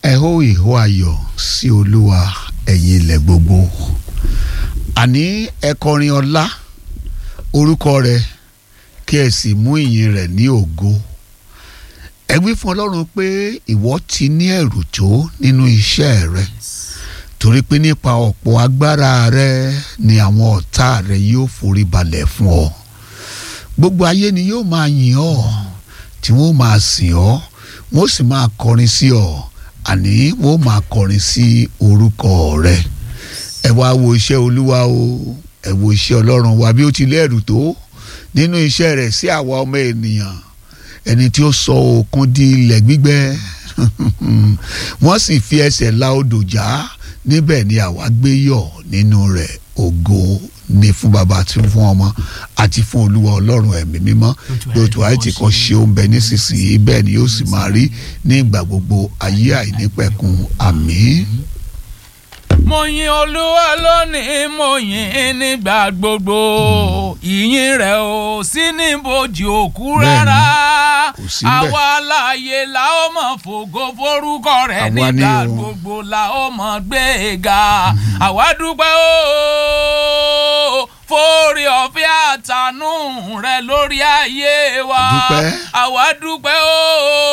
ẹ hó ìhó ayọ̀ sí olúwa ẹ̀yin ilẹ̀ gbogbo àní ẹ kọrin ọlá orúkọ rẹ̀ kí ẹ sì mú ìyìn rẹ̀ ní ògo ẹ wí fún ọlọ́run pé ìwọ ti ní ẹ̀rù tó nínú iṣẹ́ rẹ torí pé nípa ọ̀pọ̀ agbára rẹ ni àwọn ọ̀tá rẹ yóò forí balẹ̀ fún ọ gbogbo ayé ni yóò máa yìn ọ́ tí wọ́n máa sìn ọ́ wọ́n sì máa kọrin sí ọ àní wọ́n máa kọrin sí orúkọ rẹ ẹ wá wo iṣẹ́ olúwa o ẹ wo iṣẹ́ ọlọ́run wa bí ó ti lẹ́rù tó nínú iṣẹ́ rẹ̀ sí àwa ọmọ ènìyàn ẹni tí ó sọ òkun di ilẹ̀ gbígbẹ wọ́n sì fi ẹsẹ̀ la odò já níbẹ̀ ni àwa gbé yọ̀ nínú rẹ̀ ògo ni fún baba àti fún ọmọ àti fún olúwa ọlọ́run ẹ̀mí mímọ́ lóòótọ́ àìtí kan ṣe ó ń bẹ nísinsìnyí bẹ́ẹ̀ ni yóò sì máa rí ní ìgbà gbogbo ayé àìnípẹ̀kun àmín. mo yin olúwa lónìí mo yin nígbà gbogbo ìyìn rẹ̀ ò sí níbojì òkú rárá kò sí bẹ́ẹ̀. àwa láàyè la ó mọ̀ fògo forúkọ rẹ̀ Àwa ni nígbà o. gbogbo la ó mọ̀ gbé e ga àwa dúpẹ́ o fórí ọ̀fẹ́ àtànú rẹ̀ lórí ayé wa Dúpẹ́. àwa dúpẹ́ o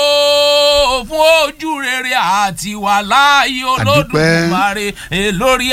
fún ojú rere àti wà láàyè Àdúpẹ́. olódùmarè eh, lórí